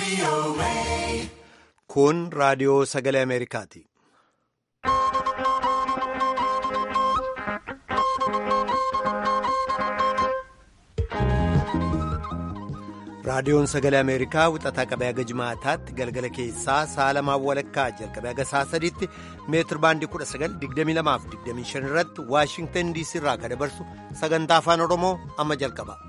Kun raadiyoo sagalee Ameerikaati. Raadiyoon sagalee Ameerikaa wixataa qabee haga jimaataatti galgala keessaa sa'a lamaan walakkaa jalqabee haga sa'a sadiitti meetir baandii 1922-25 irratti Waashingtan DC irraa kan dabarsu sagantaa afaan Oromoo amma jalqaba.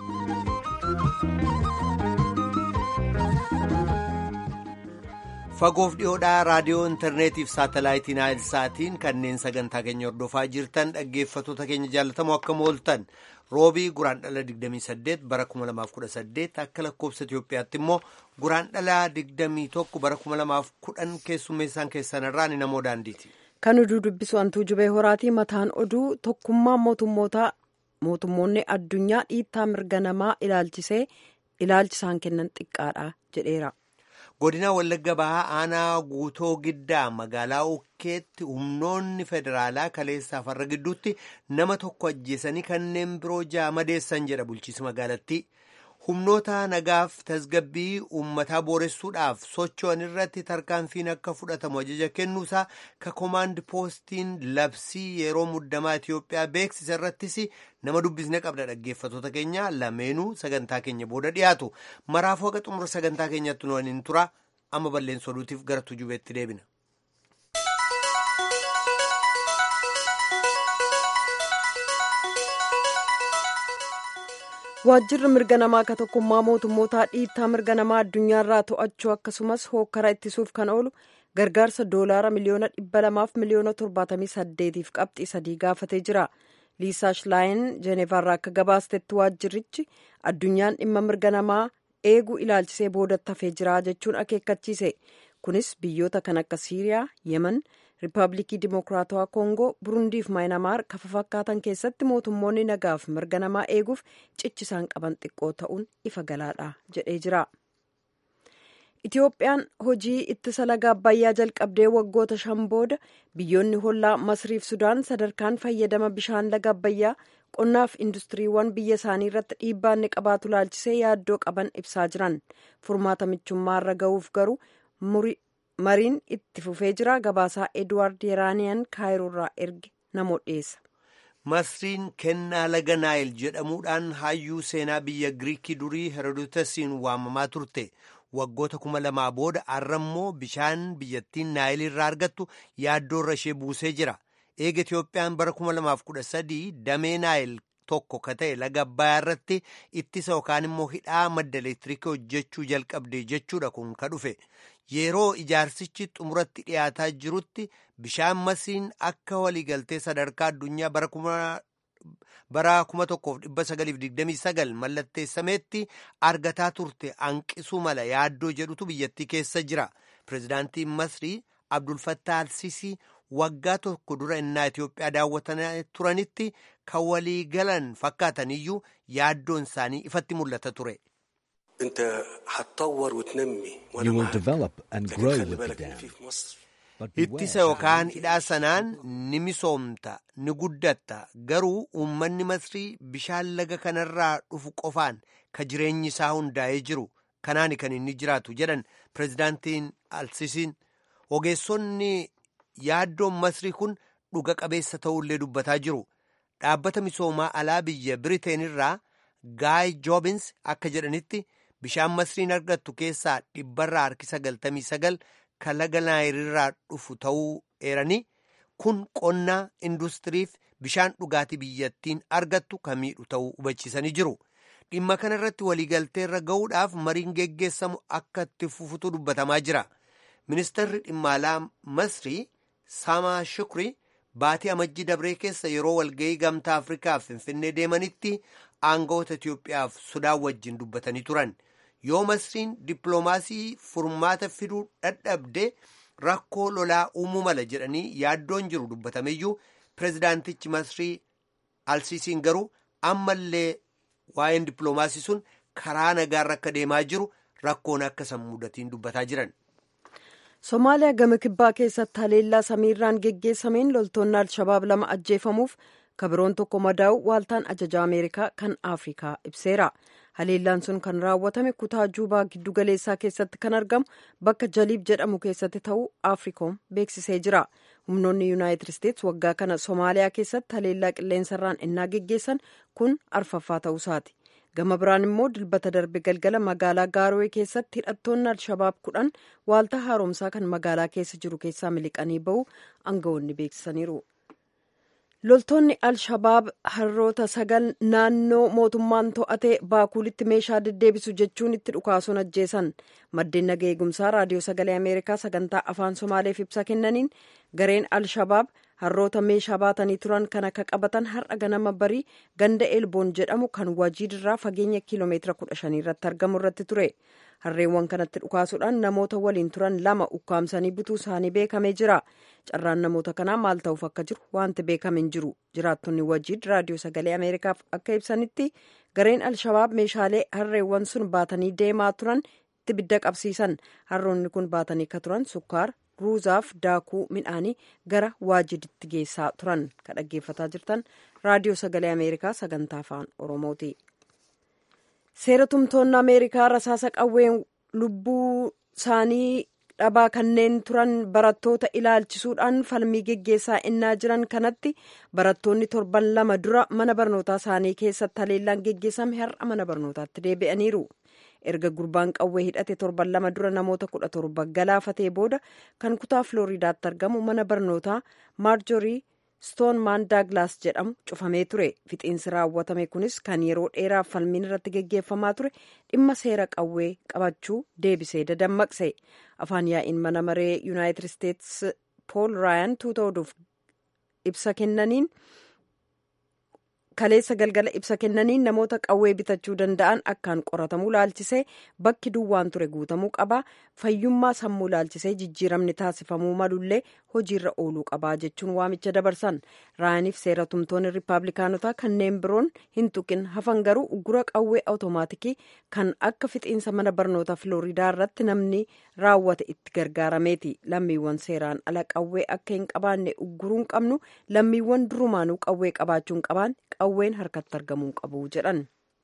Fagoof dhiyoodhaa raadiyoo intarneetiif saatalaayitiin saatiin kanneen sagantaa keenya hordofaa jirtan dhaggeeffattoota keenya jaallatamoo akkam ooltan roobii guraandhala 28 bara 2018 akka lakkoofsa Itoophiyaatti immoo guraandhala 21 bara 2010 keessummeessaan keessanirraa ni namoo daandiiti. Kan oduu dubbisu hantuu jubee horaatii mataan oduu tokkummaa mootummoota mootummoonni addunyaa dhiittaa mirga namaa ilaalchisee ilaalchisaan kennan xiqqaadha jedheera. godina wallagga bahaa aanaa guutoo giddaa magaalaa ukkeetti humnoonni federaalaa kaleessaaf har'a gidduutti nama tokko ajjeesanii kanneen biroo ja'a madeessan jedha bulchiinsi magaalattii humnoota nagaaf tasgabbii uummataa booressuudhaaf socho'an irratti tarkaanfiin akka fudhatamu ajaja kennuusaa ka koomaand poostiin labsii yeroo muddamaa Itiyoophiyaa beeksisa irrattis nama dubbisne qabda dhaggeeffattoota keenya lameenuu sagantaa keenya booda dhiyaatu maraafuu haqa xumura sagantaa keenyatti nu waliin tura amma balleessa oduutiif gara tujubeetti deebina. waajjirri mirga namaa ka tokkummaa mootummoota dhiittaa mirga namaa addunyaarraa to'achuu akkasumas hookkara ittisuuf kan oolu gargaarsa doolaara miliyoona dhibba lamaaf miliyoona torbaatamii saddeetiif qabxii sadii gaafatee jira liisaa shilaayin jeeneevaarraa akka gabaastetti waajjirrichi addunyaan dhimma mirga namaa eeguu ilaalchisee boodatti hafee jira jechuun akeekkachiise kunis biyyoota kan akka siiriyaa yemen riippaabilikii dimokiraatawaa koongoo burundiif maayinamaar kafa fakkaatan keessatti mootummoonni nagaaf mirga namaa eeguuf cichisaan qaban xiqqoo ta'uun ifa galaadha jedhee jira. Itiyoophiyaan hojii ittisa laga abbayyaa jalqabdee waggoota shan booda biyyoonni hollaa masriif sudaan sadarkaan fayyadama bishaan laga abbayyaa qonnaaf industiriiwwan biyya isaanii irratti dhiibbaa inni qabaatu laalchisee yaaddoo qaban ibsaa jiran furmaata michummaarra ga'uuf garuu mariin itti fufee jira gabaasaa edwaard yeraaniyaan kaayiroorraa erge namoo dhiyeessa. masriin kennaa laga naayil jedhamuudhaan hayyuu seenaa biyya giriikii durii herodotasiin waamamaa turte waggoota kuma lamaa booda har'ammoo bishaan biyyattiin naayil irraa argattu yaaddoorra ishee buusee jira eega itiyoophiyaan bara kuma lamaaf kudha sadii damee naayil tokko ka ta'e laga abbayaa irratti ittisa yookaan immoo hidhaa madda elektiriikii hojjechuu jalqabde jechuudha kun ka dhufe yeroo ijaarsichi xumuratti dhiyaataa jirutti bishaan masriin akka waliigaltee sadarkaa addunyaa bara kuma tokkoof dhibba sagaliif digdamii sagal mallatteessameetti argataa turte hanqisuu mala yaaddoo jedhutu biyyattii keessa jira pirezidaantiin masrii abdulfattah alsisii waggaa tokko dura innaa Itoophiyaa daawwatanii turanitti kan walii galan fakkaatan iyyuu yaaddoon isaanii ifatti mul'ata ture. You will develop and grow with the dam. Ittisa yookaan hidhaa sanaan ni misoomta ni guddatta garuu uummanni masrii bishaan laga kanarraa dhufu qofaan ka jireenyi isaa hundaa'ee jiru kanaani kan inni jiraatu jedhan pirezidaantiin alsisiin ogeessonni yaaddoon masrii kun dhuga qabeessa ta'ullee dubbataa jiru dhaabbata misoomaa alaa biyya biriteen irraa gaay joobins akka jedhanitti bishaan masriin argattu keessaa dhibbarraa harki sagaltamii sagal kan laga naayilirraa dhufu ta'uu eeranii kun qonnaa industiriif bishaan dhugaatii biyyattiin argattu kan miidhu ta'uu hubachiisanii jiru dhimma kana irratti waliigalteerra ga'uudhaaf mariin geggeessamu akka itti fufutu dubbatamaa jira ministeerri dhimma alaa masrii Samaa Shukrii baatii amajjii dabree keessa yeroo walga'ii gamtaa Afrikaaf Finfinnee deemanitti aangawoota Itoophiyaaf Sudaan wajjin dubbatanii turan. Yoo Masriin dippiloomaasii furmaata fiduu dadhabde rakkoo lolaa uumuu mala jedhanii yaaddoon jiru dubbatameyyuu pirezidaantichi Masrii Alsiisiin garuu ammallee waa'een dippiloomaasii sun karaa nagaarra akka deemaa jiru rakkoon akka san mudatiin dubbataa jiran. somaaliyaa gama kibbaa keessatti haleellaa samiirraan geggeessameen loltoonni alshabaab lama ajjeefamuuf kabiroon tokko madaa'u waaltaan ajajaa ameerikaa kan afrikaa ibseera haleellaan sun kan raawwatame kutaa juubaa giddu galeessaa keessatti kan argamu bakka jaliib jedhamu keessatti ta'uu afriikoom beeksisee jira humnoonni yuunaayitid isteets waggaa kana soomaaliyaa keessatti haleellaa qilleensarraan innaa geggeessan kun arfaffaa ta'uusaati gama biraan immoo dilbata darbe galgala magaalaa gaarowee keessatti hidhattoonni alshabaab kudhan waaltaa haaromsaa kan magaalaa keessa jiru keessaa miliqanii ba'uu aangawoonni beeksisaniiru. loltoonni alshabaab harroota sagal naannoo mootummaan to'ate baakuulitti meeshaa deddeebisu jechuun itti dhukaasuun ajjeesan maddeen naga eegumsaa raadiyoo sagalee ameerikaa sagantaa afaan somaaleef ibsa kennaniin gareen alshabaab harroota meeshaa baatanii turan kan akka qabatan har'a ganama barii ganda elboon jedhamu kan wajiidirraa fageenya kiiloomeetira kudha shanii irratti argamu irratti ture harreewwan kanatti dhukaasuudhaan namoota waliin turan lama ukkaamsanii butuu isaanii beekamee jira carraan namoota kanaa maal ta'uuf akka jiru wanti beekame hin jiru jiraattonni wajiid raadiyoo sagalee ameerikaaf akka ibsanitti gareen alshabaab meeshaalee harreewwan sun baatanii deemaa turan itti bidda qabsiisan harroonni kun baatanii akka turan sukkaar ruuzaaf daakuu midhaanii gara waajiditti geessaa turan kan dhaggeeffataa jirtan raadiyoo sagalee ameerikaa sagantaa afaan oromooti. seera tumtoonni ameerikaa rasaasa qawween lubbuu isaanii dhabaa kanneen turan barattoota ilaalchisuudhaan falmii geggeessaa innaa jiran kanatti barattoonni torban lama dura mana barnootaa isaanii keessatti haleellaan geggeessame har'a mana barnootaatti deebi'aniiru. erga gurbaan qawwee hidhate torban lama dura namoota kudha torba galaafatee booda kan kutaa filooriidaatti argamu mana barnootaa maarjorii stoonmaan daaglaas jedhamu cufamee ture fixiinsi raawwatame kunis kan yeroo dheeraaf falmiin irratti geggeeffamaa ture dhimma seera qawwee qabachuu deebisee dadammaqse afaan yaa'iin mana maree yuunaayitid isteets pool raayan tuuta oduuf ibsa kennaniin kaleessa galgala ibsa kennaniin namoota qawwee bitachuu danda'an akkaan qoratamuu laalchisee bakki duwwaan ture guutamuu qabaa fayyummaa sammuu laalchisee jijjiiramni taasifamuu malullee hojiirra ooluu qabaa jechuun waamicha dabarsan raayaniif seera tumtoonni riippaabilikaanotaa kanneen biroon hin tuqin hafan garuu uggura qawwee awutomaatikii kan akka fixiinsa mana barnoota filooriidaa irratti namni raawwate itti gargaarameeti lammiiwwan seeraan ala qawwee akka hin qabaanne ugguruu hin qabnu lammiiwwan durumaanuu qawwee qabaachuu hin qabaan qawween harkatti argamuu qabu jedhan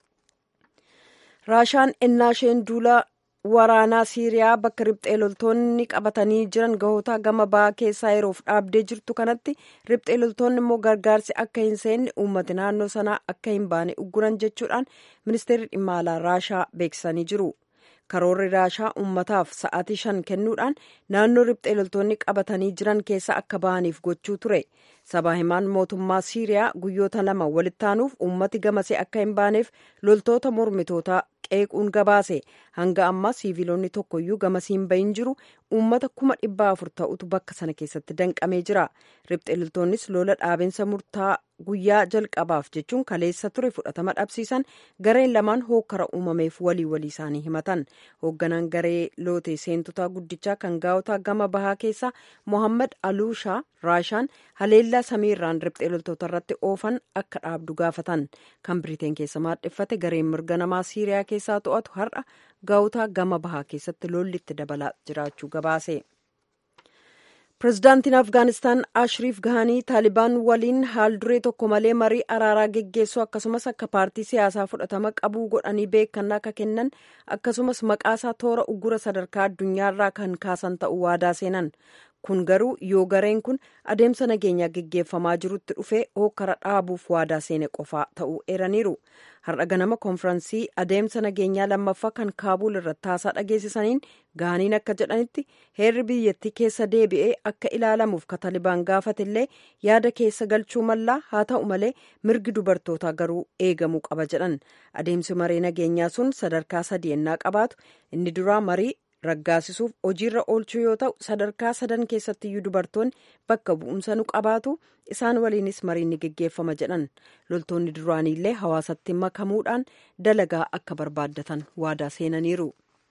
raashaan ennaa isheen duula waraanaa siiriyaa bakka riphxee loltoonni qabatanii jiran gahoota gama ba'aa keessaa yeroof dhaabdee jirtu kanatti riphxee loltoonni immoo gargaarsi akka hin seenne uummati naannoo sanaa akka hin baane ugguran jechuudhaan ministeerri dhimma alaa raashaa beeksisanii jiru karoorri raashaa uummataaf sa'aatii shan kennuudhaan naannoo riphxee loltoonni qabatanii jiran keessa akka ba'aniif gochuu ture sabaa himaan mootummaa siiriyaa guyyoota lama walitti aanuuf uummati gamasee akka hin baaneef loltoota mormitootaa qeequun gabaase hanga ammaa siiviilonni tokkoyyuu gamasii hin bahin jiru uummata kuma dhibba afur ta'utu bakka sana keessatti danqamee jira riphxee loltoonnis lola dhaabinsa murtaa guyyaa jalqabaaf jechuun kaleessa ture fudhatama dhabsiisan gareen lamaan hookkara uumameef walii walii isaanii himatan hoogganaan garee lootee seentotaa guddichaa kan gaa'otaa gama bahaa keessaa mohammad aluushaa raashaan haleellaa samiirraan riphxee loltoota irratti oofan akka dhaabdu gaafatan kan biriteen keessa maadheffate gareen mirga namaa siiriyaa keessaa to'atu har'a gaa'otaa gama bahaa keessatti lollitti dabalaa jiraachuu gabaase. pirezidaantiin afgaanistaan ashriif gahanii taalibaan waliin haal duree tokko malee marii araaraa geggeessuu akkasumas akka paartii siyaasaa fudhatama qabuu godhanii beekannaa akka kennan akkasumas maqaasaa toora uggura sadarkaa addunyaarraa kan kaasan ta'uu waadaa seenan kun garuu yoo gareen kun adeemsa nageenyaa geggeeffamaa jirutti dhufee hookkara dhaabuuf waadaa seene qofaa ta'uu eeraniiru har'a ganama konfiraansii adeemsa nageenyaa lammaffaa kan kaabuul irratti haasaa dhageessisaniin gaaniin akka jedhanitti heerri biyyattii keessa deebi'ee akka ilaalamuuf ka taalibaan gaafatillee yaada keessa galchuu mallaa haa ta'u malee mirgi dubartootaa garuu eegamuu qaba jedhan adeemsi marii nageenyaa sun sadarkaa sadii ennaa qabaatu inni duraa marii raggaasisuuf hojiirra oolchuu yoo ta'u sadarkaa sadan keessattiyyuu dubartoonni bakka bu'umsa nu qabaatu isaan waliinis mariin ni geggeeffama jedhan loltoonni duraaniillee hawaasatti makamuudhaan dalagaa akka barbaaddatan waadaa seenaniiru.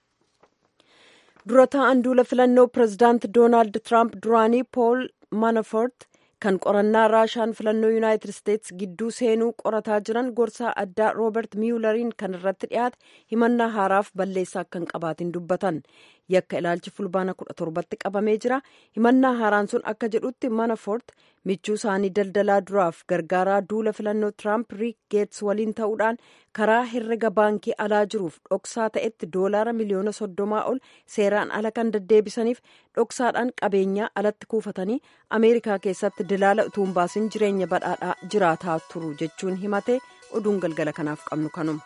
dura ta'an duula filannoo pirezidaant doonaald tiraamp duraanii pool manafort kan qorannaa raashaan filannoo yuunaayitid isteets gidduu seenuu qorataa jiran gorsaa addaa roobert miyulariin kan irratti dhiyaate himannaa haaraaf balleessaa akka hin qabaatin dubbatan yakka ilaalchi fulbaana kudha torbatti qabamee jira himannaa haaraan sun akka jedhutti manafort michuu isaanii daldalaa duraaf gargaaraa duula filannoo tiraamp riik geets waliin ta'uudhaan karaa herrega baankii alaa jiruuf dhoksaa ta'etti doolaara miliyoona soddomaa ol seeraan ala kan deddeebisaniif dhoksaadhaan qabeenyaa alatti kuufatanii ameerikaa keessatti dilaala utuu hin baasin jireenya badhaadhaa jiraataa turu jechuun himate oduun galgala kanaaf qabnu kanuma.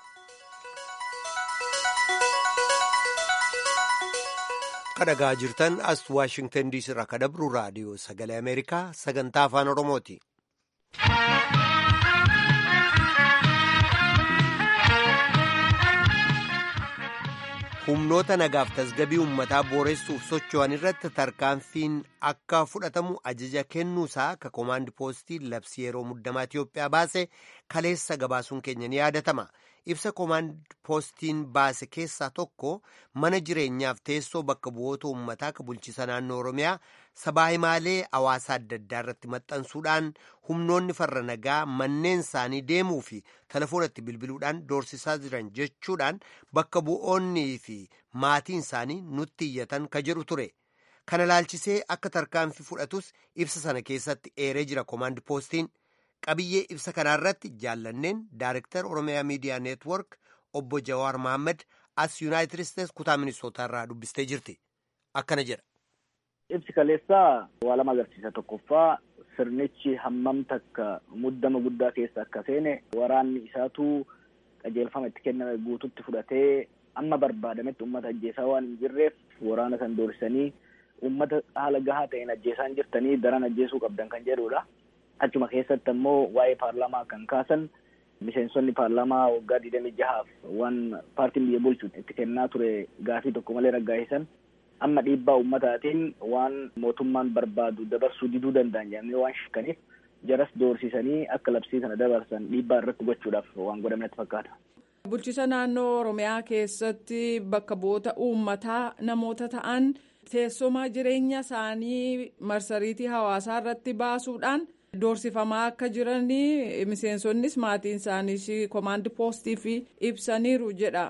kadhagaa jirtan as waashingtan diisii irraa kadabru raadiyoo sagalee ameerikaa sagantaa afaan oromooti. humnoota nagaaf tasgabii uummataa booressuuf socho'an irratti tarkaanfiin akka fudhatamu ajaja kennuusaa ka koomaandi poostii labsii yeroo muddamaa Itiyoophiyaa baase kaleessa gabaasuun keenya ni yaadatama. ibsa koomaand poostiin baase keessaa tokko mana jireenyaaf teessoo bakka bu'oota uummataa ka bulchiisa naannoo oromiyaa sabaa himaalee hawaasaa adda addaa irratti maxxansuudhaan humnoonni farra nagaa manneen isaanii deemuu fi telefoonatti bilbiluudhaan doorsisaa jiran jechuudhaan bakka bu'oonnii fi maatiin isaanii nutti iyyatan ka jedhu ture kana laalchisee akka tarkaanfii fudhatus ibsa sana keessatti eeree jira koomaand poostiin. qabiyyee ibsa kanaarratti jaallanneen daarektar oromiyaa miidiyaa neetwork obbo jawaar mohaammed as yuunaayitid isteets kutaa ministootaa irraa dubbistee jirti akkana jedha. ibsi kaleessaa waa lama agarsiisa tokkoffaa sirnichi hammam takka muddama guddaa keessa akka seene waraanni isaatu qajeelfama itti kenname guututti fudhatee amma barbaadametti ummata ajjeesaa waan hin jirreef waraana san doorsisanii ummata haala gahaa ta'een ajjeesaan jirtanii daran ajjeesuu qabdan kan jedhudha. achuma keessatti ammoo waa'ee paarlaamaa kan kaasan miseensonni paarlaamaa waggaa digdamii jahaaf waan paartiin biyya bulchu itti kennaa ture gaafii tokko malee raggaa'isan amma dhiibbaa ummataatiin waan mootummaan barbaadu dabarsuu diduu danda'an jedhamanii waan shakkaniif jaras doorsisanii akka labsii sana dabarsan dhiibbaa irratti gochuudhaaf waan godhametti fakkaata. Bulchiisa naannoo Oromiyaa keessatti bakka bu'oota uummataa namoota ta'an teessuma jireenya isaanii marsariitii hawaasaa irratti baasuudhaan. Doorsifamaa akka jiranii miseensonnis maatiin isaaniis koomaandi poostiif ibsaniiru jedha.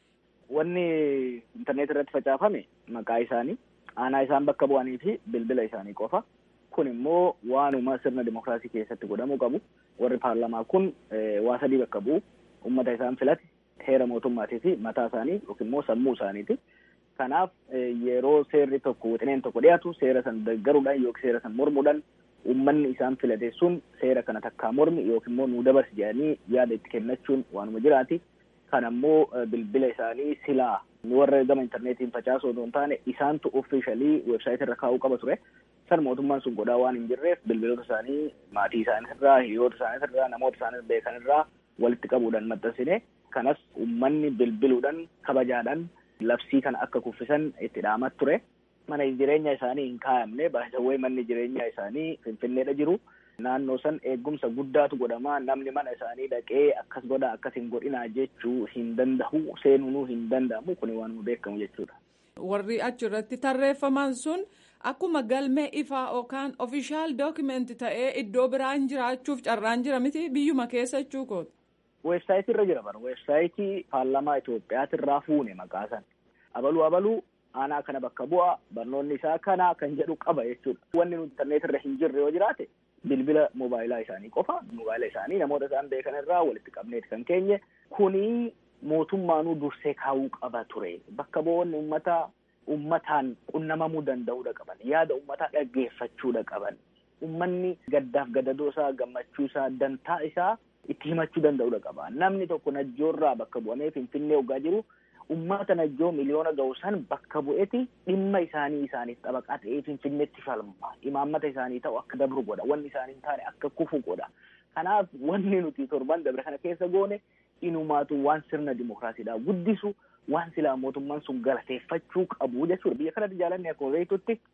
Wanni intarneet irratti facaafame maqaa isaanii aanaa isaan bakka bu'anii fi bilbila isaanii qofa. Kun immoo waanuma sirna dimokiraasii keessatti godhamuu qabu. Warri paarlamaa kun waa sadii bakka bu'u. Uummata isaan filate heera mootummaatii fi mataa isaanii yookiin immoo sammuu isaaniiti. Kanaaf yeroo seerri tokko wixineen tokko dhiyaatu seera san deeggaruudhaan yookiin seera san mormuudhaan uummanni isaan filate sun seera kana takkaa mormi yookiin immoo nuu dabarsi jedhanii yaada itti kennachuun waanuma jiraati. Kan ammoo bilbila isaanii silaa warra gama intarneetiin facaasu otoo hin taane isaantu offiishalii weebsaayitii irra kaa'uu qaba ture. San mootummaan sun godhaa waan hin jirreef bilbiloota isaanii maatii isaaniitirraa hiriyoota isaaniitirraa namoota isaanii beekanirraa walitti qabuudhaan maxxansine kanas uummanni bilbiluudhaan kabajaadhaan labsii kana akka kuffisan itti dhaamat ture. Mana jireenya isaanii hin kaayamne baay'ee manni jireenya isaanii finfinneedha jiru. Naannoo san eegumsa guddaatu godhama namni mana isaanii dhaqee akkas godha akkas hin godhinaa jechuu hin danda'u seenuunuu hin danda'amu kun waan beekamu jechuudha. Warri achirratti tarreeffaman sun akkuma galmee ifaa yookaan ofishaal dookimeenti ta'ee iddoo biraan jiraachuuf carraan jira miti biyyuma keessa jechuu kooti. Weebsaayitii irra jira bara weebsaayitii paarlamaa Itoophiyaatirraa fuune maqaa san abaluu abaluu aanaa kana bakka bu'a barnoonni isaa kana kan jedhu qaba jechuudha. Wanni nuti intarneet irra hin jirre yoo jiraate bilbila moobaayilaa isaanii qofa moobaayila isaanii namoota isaan beekan irraa walitti qabneeti kan keenye kuni mootummaanuu dursee kaa'uu qaba ture bakka bu'oonni uummataa uummataan qunnamamuu danda'uudha qaban yaada uummataa dhaggeeffachuudha qaban uummanni gaddaaf gadadoo isaa gammachuu isaa dantaa isaa itti himachuu danda'uudha qaba namni tokko najjoorraa bakka bu'amee finfinnee ogaa jiru ummata najjoo miliyoona ga'u san bakka bu'eeti dhimma isaanii isaaniif xabaqaa ta'ee finfinneetti falma imaammata isaanii ta'u akka dabru godha wanni isaanii hin taane akka kufu godha kanaaf wanni nuti torban dabre kana keessa goone inumaatu waan sirna dimokiraasiidhaa guddisu waan silaa mootummaan sun galateeffachuu qabu jechuudha biyya kanatti jaalanne akkuma beektutti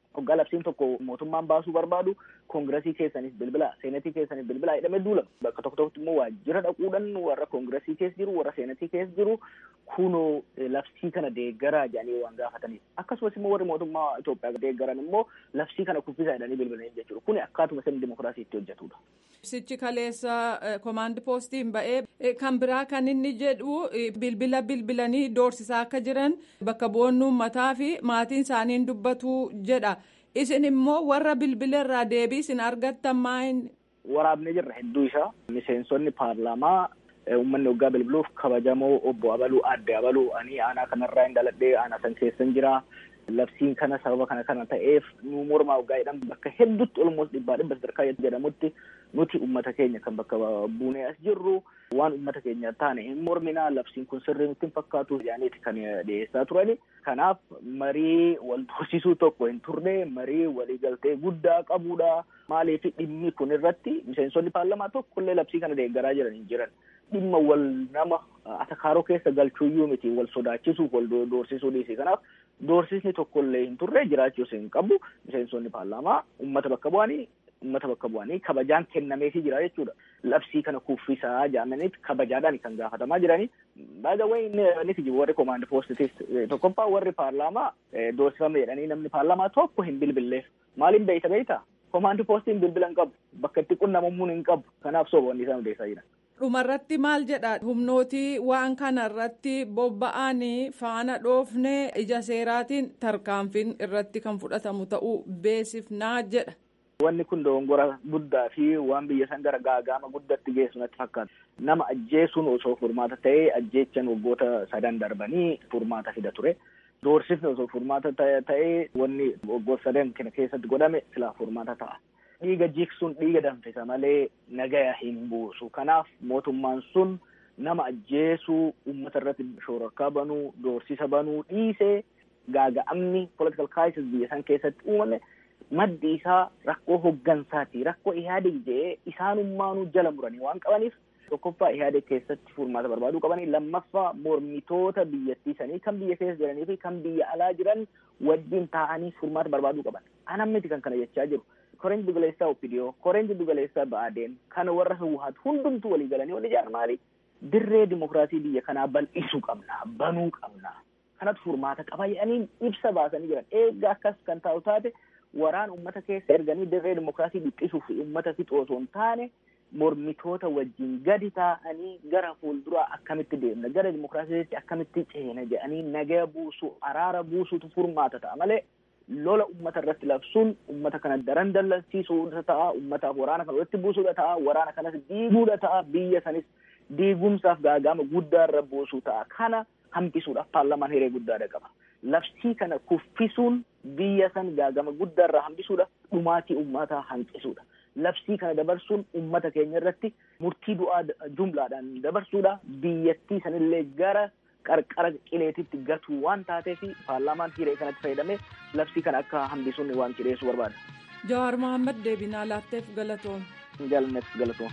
hoggaa labsiin tokko mootummaan baasuu barbaadu koongiresii keessanis bilbila seenatii keessanis bilbila jedhamee duulama bakka tokko tokkotti immoo waajjira dhaquudhaan warra koongiresii keessa jiru warra seenatii keessa jiru kunoo labsii kana deeggaraa jedhanii waan gaafataniif akkasumas immoo warri mootummaa Itoophiyaa deeggaran immoo labsii kana kuffisaa jedhanii bilbilanii jechuudha kuni akkaatuma sirni dimokiraasii itti hojjetudha. Ibsichi kaleessa komaandi poostiin ba'ee kan biraa kan inni jedhu bilbila bilbilanii doorsisaa akka jiran bakka bu'oonni uummataa fi maatiin isaanii dubbatu jedha. Isin immoo warra bilbila irraa deebii isin argattan maa'in. Waraabnee jirra hedduu isaa miseensonni paarlaamaa uummanni waggaa bilbiluuf kabajamoo obbo Abaluu adde Abaluu ani aanaa kanarraa hin dhaladhee aanaa san keessan jira. labsiin kana sababa kana kana ta'eef nu mormaa waggaa jedhamu bakka hedduutti olmoos dhibbaa dhibba sadarkaa jedhamutti nuti ummata keenya kan bakka buunee as jirru waan ummata keenya taane hin morminaa labsiin kun sirrii nutti hin fakkaatu jedhaniiti kan dhiyeessaa turani kanaaf marii wal tursiisuu tokko hin turre marii waliigaltee guddaa qabudha maaliif dhimmi kun irratti miseensonni paarlamaa tokkollee labsii kana deeggaraa jiran hin jiran dhimma wal nama atakaaroo keessa galchuuyyuu miti wal sodaachisuuf wal doorsisuu dhiisii kanaaf doorsisni tokkollee hin turre jiraachuus hin qabu miseensonni paarlaamaa ummata bakka bu'anii ummata bakka bu'anii kabajaan kennameefii jira jechuudha labsii kana kuffisaa jedhamaniit kabajaadhaan kan gaafatamaa jiranii baay'ee wayi inni jiru warri komaandi poostitis tokkoffaa warri paarlaamaa doorsifame jedhanii namni paarlaamaa tokko hin bilbilleef maaliin beeyta beeyta komaandi poostiin bilbila hin qabu bakka itti qunnamammuun hin qabu kanaaf soboonni isaan odeessaa jiran. dhumarratti maal jedha humnootii waan kanarratti bobba'anii faana dhoofne ija seeraatiin tarkaanfiin irratti kan fudhatamu ta'uu beesifnaa jedha. Wanni kun dogongora guddaa fi waan biyya san gara gaagama guddatti geessu natti fakkaata. Nama ajjeesuun osoo furmaata ta'ee ajjeechan waggoota sadan darbanii furmaata fida ture. Doorsifni osoo furmaata ta'ee wanni waggoota sadan kana keessatti godhame silaa furmaata ta'a. dhiiga jiksuun dhiiga danfisa malee nagaya hin buusu kanaaf mootummaan sun nama ajjeesuu ummata irratti shororkaa banuu doorsisa banuu dhiisee gaaga'amni political crisis biyya san keessatti uumame maddi isaa rakkoo hoggansaati rakkoo ihaadeg jedhee isaanummaanuu jala muranii waan qabaniif tokkoffaa ihaadeg keessatti furmaata barbaaduu qabanii lammaffaa mormitoota biyyattii sanii kan biyya keessa jiranii fi kan biyya alaa jiran wajjin taa'anii furmaata barbaaduu qaban anammiti kan kana jechaa jiru koreen dugaleessaa opidiyoo koreen dugaleessaa ba'aadeen kana warra hawwaatu hundumtu walii galanii wal ijaaran maali dirree dimokiraasii biyya kanaa bal'isuu qabna banuu qabna kanatu furmaata qaba jedhanii ibsa baasanii jiran eegga akkas kan taa'u taate waraan ummata keessa erganii dirree dimokiraasii dhiphisuuf ummata fixu osoo hin taane mormitoota wajjin gadi taa'anii gara fuulduraa akkamitti deemna gara dimokiraasiitti akkamitti ceena jedhanii nagaya buusuu araara buusuutu furmaata ta'a malee lola ummata irratti labsuun ummata kana daran dallansiisuudha ta'a ummataaf waraana kana walitti buusuudha ta'a waraana kanas diiguudha ta'a biyya sanis diigumsaaf gaagama guddaa irra buusuu ta'a kana hambisuudhaaf paarlamaan hiree guddaadha qaba labsii kana kuffisuun biyya san gaagama guddaa irraa hambisuudha dhumaatii ummataa hanqisuudha labsii kana dabarsuun ummata keenya irratti murtii du'aa jumlaadhaan dabarsuudha biyyattii sanillee gara qarqara qileetitti gatuu waan taateef paarlaamaan hiree kanatti fayyadamee labsii kana akka hambisuun waan cidheessu barbaada. Jawaar Mohaammed deebinaa laatteef galatoom. Jaalanneef galatoom.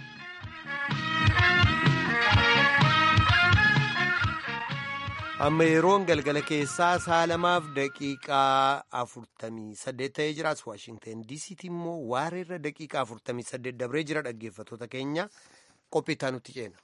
amma yeroon galgala keessaa saalamaaf daqiiqaa afurtamii saddeet ta'ee jiraas waashingten diisiitti immoo waareerra daqiiqaa afurtamii saddeet dabree jira dhaggeeffattoota keenya qophiitaa nutti ceena.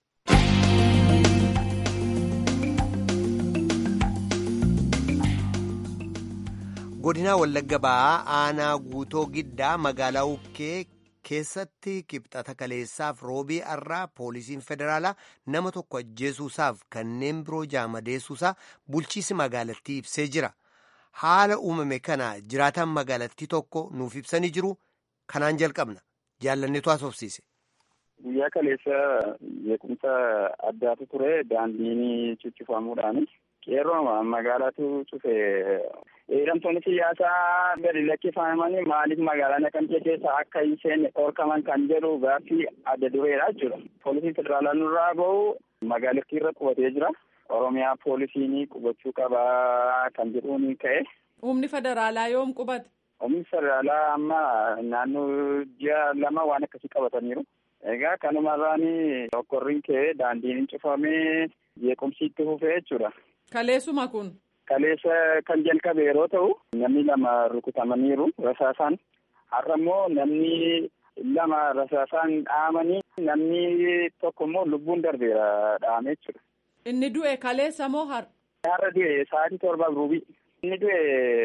godinaa wallagga ba'aa aanaa guutoo giddaa magaalaa ukkee keessatti kibxata kaleessaaf roobii arraa poolisiin federaalaa nama tokko ajjeesuusaaf kanneen biroo jaamadeessuusaa bulchiisi magaalattii ibsee jira haala uumame kana jiraataan magaalattii tokko nuuf ibsanii jiru kanaan jalqabna jaallanneetu haasofsiise. guyyaa kaleessa beekumsa addaatu ture daandiin cuccifamuudhaan qeerroo magaalaatu cufe hidhamtoonni siyaasaa gadi lakkifamanii maaliif magaalaa naqamtee keessa akka hin seenne dhorkaman kan jedhu gaaffii adda dureedha jechuudha. Poolisiin federaalaa nurraa bahu magaalattii irra qubatee jira. Oromiyaa poolisiin qubachuu qabaa kan jedhuun ka'e. Humni federaalaa yoom qubate? Humni federaalaa amma naannoo ji'a lama waan akkasii qabataniiru. Egaa kanumarraan okkorriin ka'ee daandiin cufamee jeequmsi itti fufee jechuudha. Kaleessuma kun. kaleessa kan jalqabe yeroo ta'u namni lama rukutamaniiru rasaasaan har'a immoo namni lama rasaasaan dhaamanii namni tokko immoo lubbuun darbeera dhaamee jechuudha. Inni du'e kaleessa moo har'a? Har'a du'e sa'aatii torbaaf ruubii. Inni du'e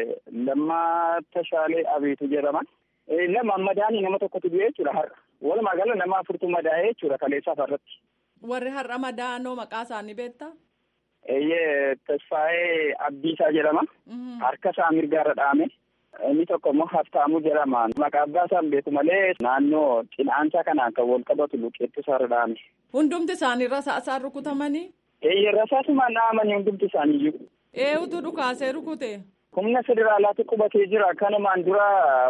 Lammaa Tashaalee Abiitu jedhama. Lama madaanii nama tokkotu du'e jechuudha har'a. Walumaa gala nama afurtu madaa'ee jechuudha kaleessaaf har'atti. Warri har'a madaa'anoo maqaa isaanii beektaa? Eeyyee Tasfaayee Abdiisaa jedhama. Harka isaa mirgaarra dhaame. Inni tokko immoo Haftaamuu jedhama. Maqaa abbaa isaan beeku malee naannoo cinaacha kanaan kan wal qabatu luqeettu isaarra dhaame. Hundumti isaanii rasaasaan rukutamanii? Eeyyee rasaasumaan dhaamanii hundumti isaaniiyyuu. Eenyutu dhukaasee rukute? Humna federaalaatu qubatee jira. Kanumaan dura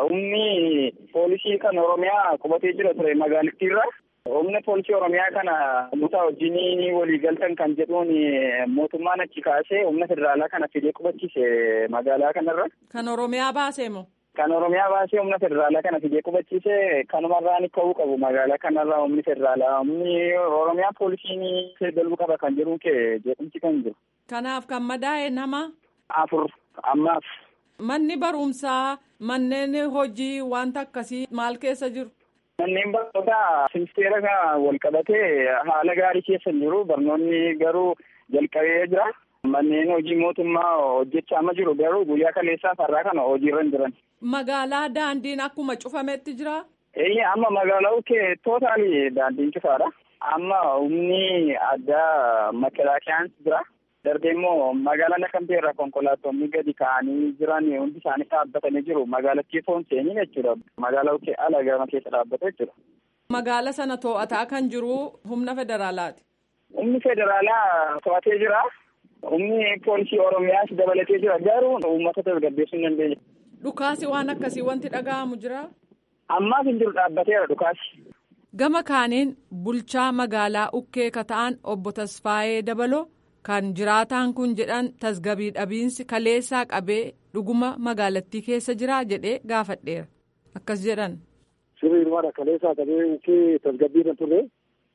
humni poolisii kan Oromiyaa qubatee jira ture magaalattiirra. Humna poolisii Oromiyaa kana namoota wajjin walii galtan kan jedhuun mootummaan achi kaasee humna federaalaa kana fidee qubachiise magaalaa kanarra. Kan Oromiyaa baasee moo? Kan Oromiyaa baasee humna federaalaa kana fidee qubachiise kanumarraan ka'uu qabu magaalaa kanarra humni federaalaa humni Oromiyaa poolisiin dalbuu qaba kan jedhuun kee jeequmsi kan jiru. Kanaaf kan madaa'e nama? Afur ammaaf. Manni barumsaa manneen hojii wanta akkasii maal keessa jiru? Manneen barnootaa ministeera kana wal qabatee haala gaarii keessa jiru. Barnoonni garuu jalqabee jira. Manneen hojii mootummaa hojjechaa ma jiru garuu guyyaa kaleessaa farraa kana hojiirra hin jiran. Magaalaa daandiin akkuma cufametti jira? Eeyyee amma magaalaa kee tootaali daandiin cufaadha. Amma humni addaa makalaakiyaan jira. Darbee immoo magaalaa Naqamtee irraa konkolaattonni gadi ka'anii jiran hundi isaanii dhaabbatanii jiru. Magaalattii foon seenii jechuudha. Magaalaa kee ala gama keessa dhaabbata jechuudha. Magaala sana to'ataa kan jiru humna federaalaati. Humni federaalaa to'atee jira. Humni poolisii Oromiyaas dabalatee jira. Garuu uummata tasgabbeessuu hin dandeenye. Dhukaasi waan akkasii wanti dhaga'amu jira. Ammaaf hin jiru dhaabbateera dhukaasi. Gama kaaniin bulchaa magaalaa Ukkee ka ta'an obbo Tasfaayee Dabaloo. kan jiraataan kun jedhan tasgabii dhabiinsi kaleessaa qabee dhuguma magaalattii keessa jira jedhee gaafadheera akkas jedhan. Sirriidhumaadha kaleessaa qabee ukkee tasgabbii irra turre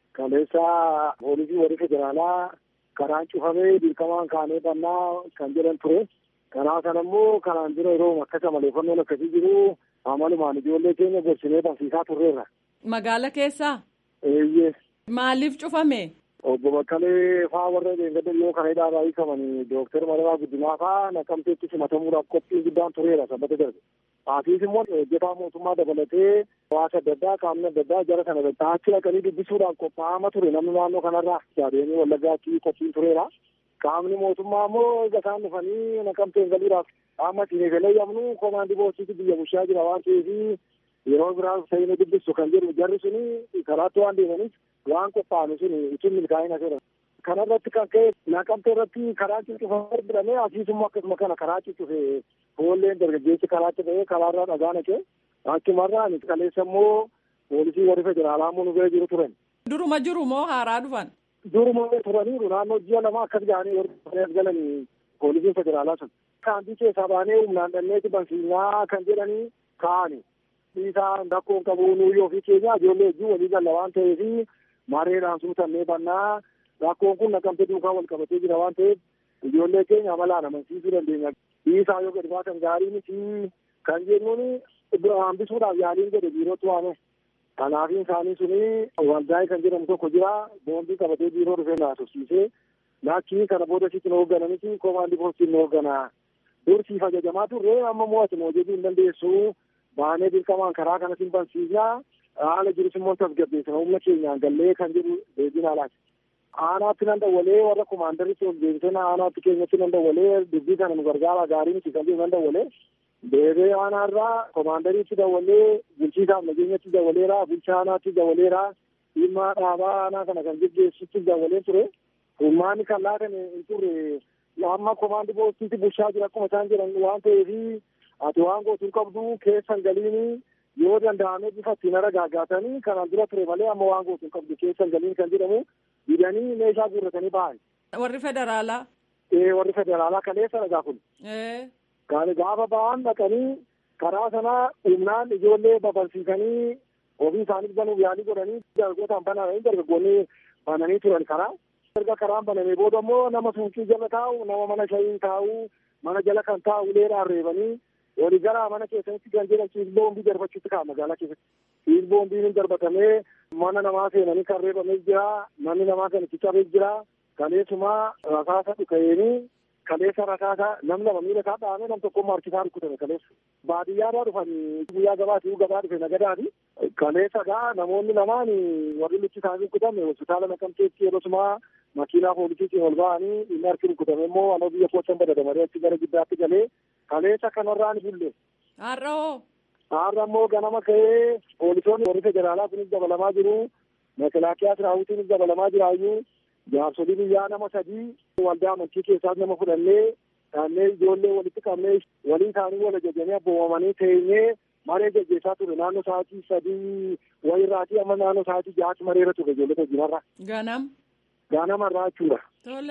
kaleessaa poolisii warri federaalaa karaan cufamee dirqamaan kaanee bannaa kan jedhan ture. Karaa kana immoo kanaan dura yeroo akkasa maleeffannoon akkasii jiru amalumaan ijoollee keenya gorsinee barsiisaa turreerra. Magaala keessaa? Eeyyee. Maaliif cufame? Obbo Bakkalee faa warra deeggarsa yoo kana hidhaa hiikaman Dooktar Mararaa Guddinaa faa naqamteetti simatamuudhaaf qophiin guddaan tureera sabbata darbe. Haatiis immoo hojjetaa mootummaa dabalatee hawaasa adda addaa qaamni adda addaa jara sana achi dhaqanii dubbisuudhaaf qophaa'ama ture namni naannoo kanarraa jaadeenii wallaggaatti qophiin tureera. Qaamni mootummaa immoo egaa isaan dhufanii naqamteen galuudhaaf qaama siinii feleeyyamnu komaandii boosiitti biyya bulchaa jira waan ta'eef yeroo biraa seenuu dubbisu kan jedhu jarri suni karaatti waan deemaniif waan qophaa'ame suni ittiin milkaa'ina jedhama. Kana irratti kan ka'e naqamtee irratti karaa cuccufamee jedhamee asiisummoo akkasuma kana karaa cuccufe foolleen dargaggeessi karaatti ba'ee karaarraa dhagaa naqee akkumarraa kaleessa immoo poolisii warri federaalaa immoo nu bira jiru turan. Duruma jiru moo haaraa dhufan? Duruma turaniiru naannoo ji'a lama akkas ga'anii warri galanii poolisiin federaalaa sun. Kaantii keessaa baanee humnaan dhanneeti bansiisaa kan jedhanii kaa'ani. Dhiisaa rakkoon qabu nuyi ofii keenya ijoollee wajjin walii galla waan ta'eef mareedhaan suutannee bannaa rakkoon kun naqamte duukaa wal qabatee jira waan ta'eef ijoollee keenya amalaan amansiisuu dandeenya. Dhiisaa yoo gadi baatan gaarii miti kan jennuun hambisuudhaaf yaaliin jedhe biirootti waame. Kanaafiin isaanii suni waldaa'ii kan jedhamu tokko jira boondii qabatee biiroo dhufee naasofsiisee lakkii kana booda sitti nu hoogganaa miti komaandii poostiin nu hoogganaa. Dursiif ajajamaa turre amma mo'atu hojjetuu hin dandeessu. baanee dirqamaan karaa kanatiin bansiisnaa haala jirus immoo tasgabbeessina humna keenyaan gallee kan jedhu deebiin haalaati. Aanaatti nan dawwalee warra komaandaritti ol deebisena aanaatti keenyatti nan dawwalee dubbii kana nu gargaara gaarii miti kan jedhu nan dawwalee deebee aanaarraa komaandariitti dawwalee bulchiisaaf nageenyatti dawwaleera bulchaa aanaatti dawwaleera dhimma dhaabaa aanaa kana kan geggeessutti dawwalee ture. Humnaanni kan laatan hin turre amma komaandi poostiitti bulchaa jira akkuma isaan jedhan waan ta'eef ati waan gootuu qabdu keessan galiini yoo danda'ame bifa ittiin ara gaaggaatanii kanaan dura ture malee amma waan gootuu qabdu keessan galiin kan jedhamu didanii meeshaa guurratanii ba'an. Warri federaalaa. Ee warri federaalaa kaleessa dhagaa kun. Gaani gaafa ba'an dhaqanii karaa sana humnaan ijoollee babalsiisanii ofii isaaniif banuuf yaalii godhanii dargaggootaan bananii dargaggoonni bananii turan karaa. Erga karaan banamee booda immoo nama suuqii jala taa'u nama mana shayii taa'u mana jala kan taa'u uleedhaan reebanii walii gara mana keessatti kan jedhan siis boombii darbachuutti ka'a magaalaa keessatti siis boombiin darbatamee mana namaa seenanii kan reebamee jira manni namaa kan itti cabee jira kaleessuma rasaasa dhuka'eenii kaleessa rasaasa nam lama miila isaa dhahamee nam tokko harkisaa rukkutame kaleessa baadiyyaadhaa dhufanii guyyaa gabaatii gabaa dhufe nagadaati kaleessadha namoonni lamaan warri luchi isaanii rukkutame hospitaala naqamteetti yeroo makiinaa poolisiitiin ol ba'anii inni harki rukkutame immoo anoo biyya koottan badadamaree achi gara giddaatti galee kaleessa kanarraan bulle. Har'a hoo? Har'a immoo ganama ka'ee poolisoonni warri federaalaa kunis dabalamaa jiru mekelaakiyaa siraawutiinis dabalamaa jiraayyuu jaarsolii biyyaa nama sadii waldaa amantii keessaas nama fudhannee dhaannee ijoollee walitti qabnee walii isaanii wal ajajanii abboomamanii teenyee maree gaggeessaa ture naannoo sa'aatii sadii wayirraatii amma naannoo sa'aatii ja'aatti mareera ture ijoollee hojiinarra. Ganam. Ganamarraa jechuudha. Tole.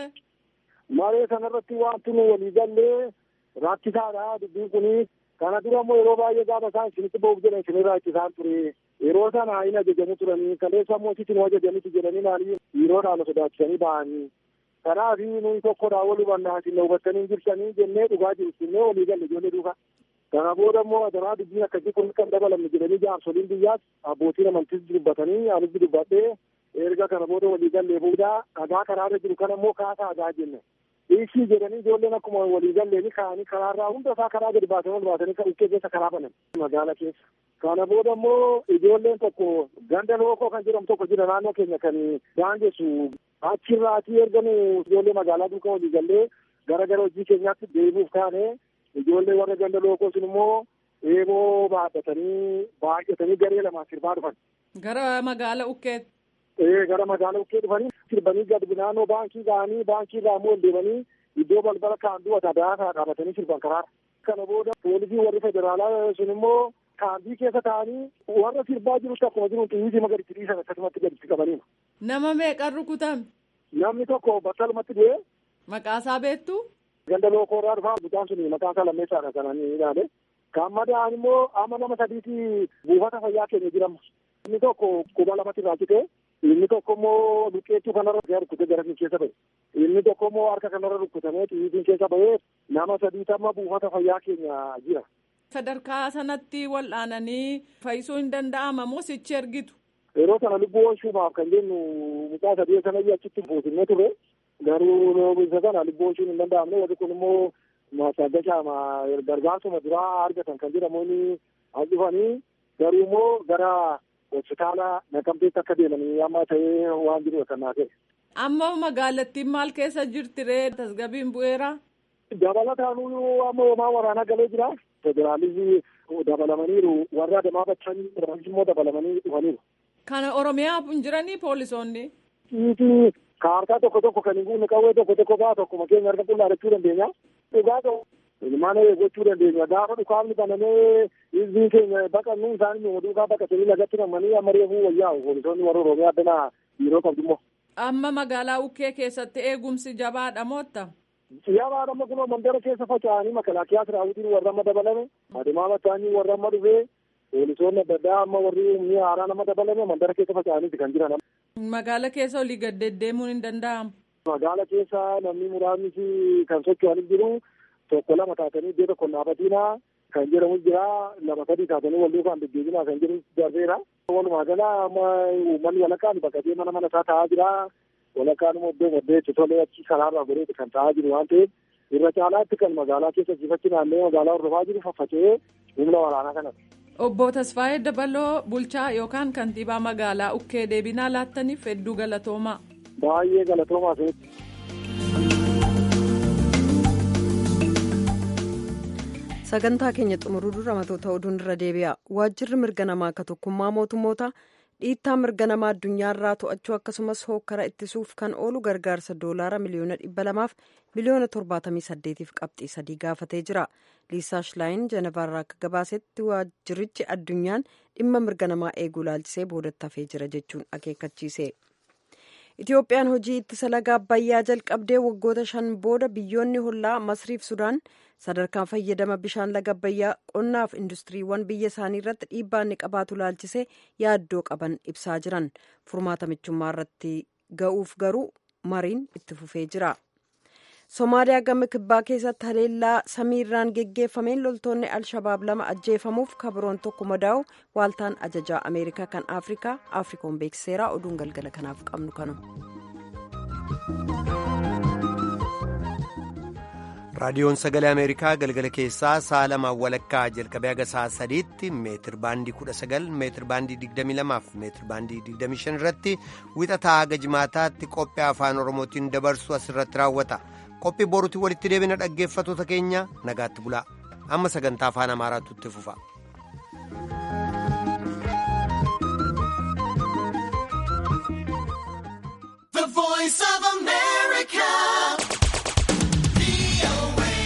Maree sanarratti wanti nu walii gallee rakkisaadha dubbiin kuni kana dura immoo yeroo baay'ee gaafa isaan isinitti ba'uuf jedhan isinirraa ittisaan ture yeroo sana hin ajajanii turanii kaleessa immoo sitti nu ajajaniiti jedhanii naanii dhiiroodhaan sodaachisanii ba'anii kanaaf nuyi tokkodhaa wal hubannaa isin hubattanii jirtanii jennee dhugaa jiru isinee walii galle ijoollee duuka kana booda immoo adaraa dubbiin akkasii kun kan dabalamne jedhanii jaarsoliin biyyaas abbootiin amantiis dubbatanii anis dubbadhee erga kana booda walii gallee booda dhagaa karaarra jiru kana immoo kaasaa dhagaa jenne dhiisii jedhanii ijoolleen akkuma walii galleeni ka'anii karaarraa hunda isaa karaa gadi baasanii ol baasanii kan ukkee keessa karaa banan magaala keessa. Kana booda immoo ijoolleen tokko ganda lookoo kan jedhamu tokko jira naannoo keenya kan daangessu achirraatii ergamu ijoollee magaalaa duukaa walii gallee gara gara hojii keenyaatti deebi'uuf kaane ijoollee warra ganda lookoo sun immoo eeboo baadhatanii baay'atanii garee lamaan sirbaa dhufan. Gara magaala ukkeetti. Ee gara magaala ukkee dhufanii sirbanii gad naannoo baankii ga'anii baankii irraa immoo deemanii iddoo balbala kaanduu wataadaa dhaabatanii sirban karaara. Kana booda poolisii warri federaalaa sun immoo kaandii keessa taa'anii warra sirbaa jirutti akkuma jiru xiyyiitii magariitti dhiisan akkasumatti gaditti qabaniiru. Nama meeqan rukutame? Namni tokko battalumatti du'e. Maqaasaa beektu? Ganda lookoorraa dhufaa mucaan sun maqaan isaa lammeessaadha kan inni ilaale. Kan madaa'an immoo amma nama sadiiti buufata fayyaa keenya jiramu. Inni tokko quba lamatti raakite. Inni tokko immoo luqqeettuu kanarra rukkutee gara keessa ba'e. Inni tokko immoo harka kanarra rukkutamee xiyyiitiin keessa ba'ee nama sadiitamma buufata fayyaa keenya jira. Sadarkaa sanatti wal'aananii fayyisuu hin danda'ama moo sichi ergitu? Yeroo sana lubbuu oolchuudhaaf kan jennu mucaa sadii sana achitti fuusinnee ture. Garuu isa sana lubbuu oolchuun hin danda'amne warri kun immoo maasaggashaama gargaarsuma duraa argatan kan jedhamuun as dhufanii garuu immoo gara hospitaala naqamteetti akka deemanii amma ta'ee waan jiru kan naa ta'e. Amma magaalattiin maal keessa jirti ree tasgabiin bu'eera? Dabalataan amma homaa waraanaa galee jira. Federaalisii dabalamaniiru warra adamaa bachanii immoo dabalamanii dhufaniiru. Kana Oromiyaa hin jiranii poolisoonni? Dhiitii kaartaa tokko tokko kan hin guunne qawwee tokko tokko baa tokkuma keenya harka qullaadachuu dandeenya. Dhugaa ta'u ilmaan gochuu dandeenya. Gaafa dhukaafni banamee hizbiin keenya baqannu isaanii nu duukaa baqatanii lagatti namanii amma reefuu wayyaa'u poolisoonni warra Oromiyaa addanaa yeroo qabdu immoo. Amma magaalaa Ukkee keessatti eegumsi jabaadha mootta? Jabaadha amma kunoo mandara keessa faca'anii makalaakiyaa siraawutiin warra amma dabalame adeemaa bataanii warra amma dhufee poolisoonni adda addaa amma warri humni haaraa nama dabalame mandara keessa faca'aniiti kan jiran. Magaala keessa olii gad deddeemuun hin danda'amu. Magaala keessa namni muraasni kan socho'anis jiru tokko lama taatanii iddoo tokko dhaabatiinaa kan jedhamu jira lama sadii taatanii wal duukaan deddeebinaa kan jedhu darbeera. Walumaa gala amma uummanni walakkaan baqatee mana mana isaa taa'aa jira. Walakkaan immoo iddoo maddeetti tolee achi karaarraa goreetti kan taa'aa jiru waan ta'eef irra caalaatti kan magaalaa keessa sifachi naannoo magaalaa hordofaa jiru faffaca'ee humna waraanaa kanatti. Obbo Tasfaayee Dabaloo bulchaa yookaan kantiibaa magaalaa Ukkee deebinaa laattaniif hedduu galatoomaa. Baay'ee galatoomaa ta'etti. sagantaa keenya xumuruu dura matoota oduun irra deebi'a waajjirri mirga namaa akka tokkummaa mootummoota dhiittaa mirga namaa addunyaarraa to'achuu akkasumas hookkara ittisuuf kan oolu gargaarsa doolaara miliyoona dhibba lamaaf miliyoona torbaatamii saddeetiif qabxii sadii gaafatee jira liisaa shilaayin jenevaarraa akka gabaasetti waajjirichi addunyaan dhimma mirga namaa eeguu laalchisee boodatti hafee jira jechuun akeekkachiise. Itiyoophiyaan hojii ittisa laga abbayyaa jalqabdee waggoota shan booda biyyoonni hollaa masriif sudaan sadarkaan fayyadama bishaan laga abbayyaa qonnaaf industiriiwwan biyya isaanii irratti dhiibbaa inni qabaatu laalchisee yaaddoo qaban ibsaa jiran furmaata michummaa irratti ga'uuf garuu mariin itti fufee jira. Somaaliyaa gama kibbaa keessatti haleellaa samiirraan geggeeffameen loltoonni Alshabaab lama ajjeefamuuf kabiroon tokko madaa'u waaltaan ajajaa Ameerikaa kan Afrikaa Afrikoon beeksiseera oduun galgala kanaaf qabnu kanuma. raadiyoon sagalee ameerikaa galgala keessaa sa'a lamaan walakkaa jalqabee haga sa'a sadiitti meetir baandii kudha sagal meetir baandii digdamii lamaaf meetir baandii digdamii shan irratti wixataa haga jimaataatti qophii afaan oromootiin dabarsu asirratti raawwata qophii boruutti walitti deebina dhaggeeffatoota keenya nagaatti bulaa amma sagantaa afaan amaaraatu itti fufa.